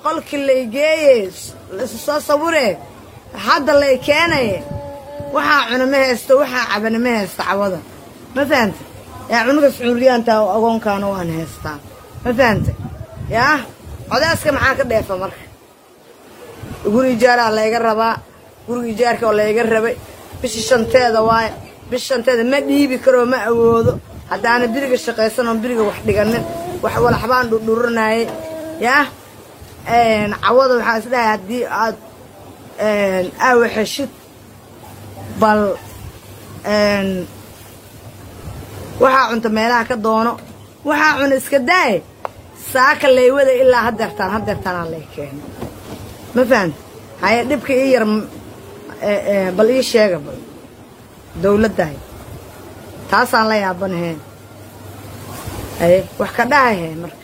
qolkii lay geeye laisu soo sawire hadda lay keenaye waxaa cuna ma haysto waxaa cabana ma haysto cawada ma fahanta yaa cunugas cuuryaanta agoonkaana waan haystaa ma fahanta yaa codaaska maxaa ka dheefa marka guri ijaaraa layga rabaa guriga ijaarka oo layga rabay bisha shanteeda waaye bisha shanteeda ma dhiibi karoo ma awoodo haddaana biriga shaqaysan oon biriga wax dhiganin wax walaxbaan dhudhuranayay yaa cawada waxaa isdhahay haddii aad aawa xeshid bal waxaa cunta meelaha ka doono waxaa cuna iska daaye saaka laywada ilaa hadeertaan hadeertaanaa lay keena ma fahamta haye dhibka ii yar bal ii sheega bal dawladdahay taasaan la yaabanaheen haye wax ka dhahahe marka